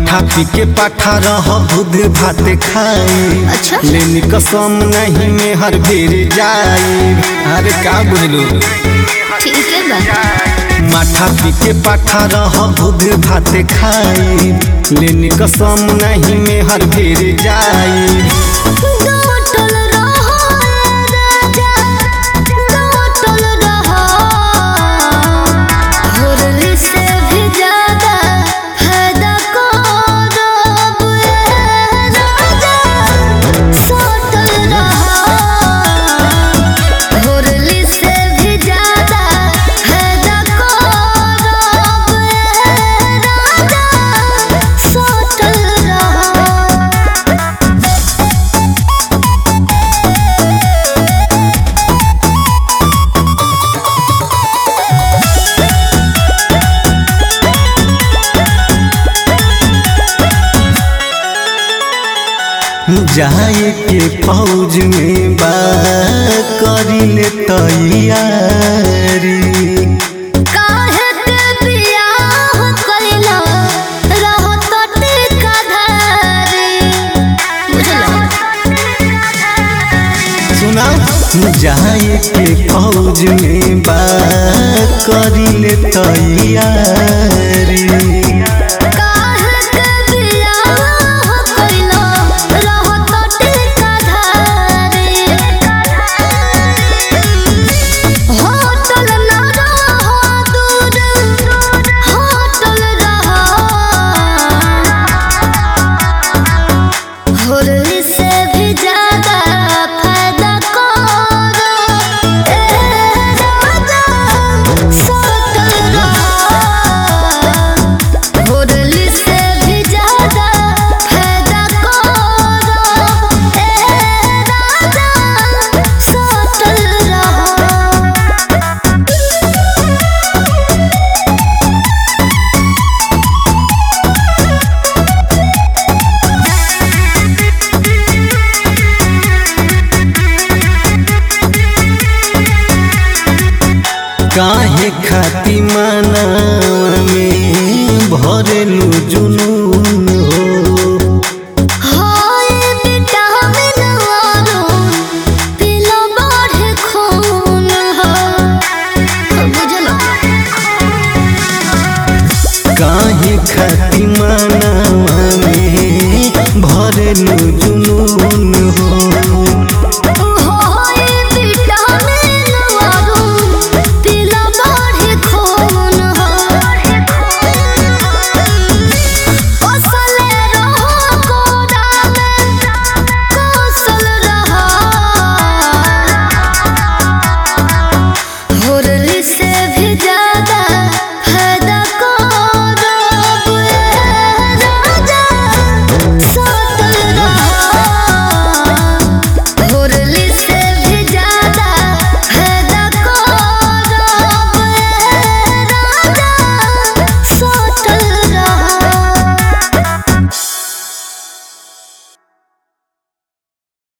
माठा पी के पाठा रह बुध भात खाई अच्छा। लेनी कसम नहीं में हर बेर जाई अरे का बुझलू ठीक है बा माठा पी के पाठा रह बुध भात खाई लेनी कसम नहीं में हर बेर जाई डोटल रहो राजा डोटल रहो होरली से भी ज्यादा फायदा करब ए राजा सोटल रहो होरली से भी ज्यादा फायदा करब ए राजा सोटल रहो जाए के फौज में बा करी ले तैयारी काहे के बियाह कइला रहो तो टीका धारी बुझला सुना जाए के फौज में बा करी ले तैयारी काहे के बियाह कइला रहो तो टीका धारी होटल ना रहो दूर होटल रहो होरली से भी ज्यादा फायदा करो ए राजा सोतल रहो होरली से भी ज्यादा फायदा करो ए राजा सोतल रहो काहे खाती माना में भरेलू जुनून हो हाय विटामिन वालो पीला बढ़े खून हो बुझलो काहे खाती माना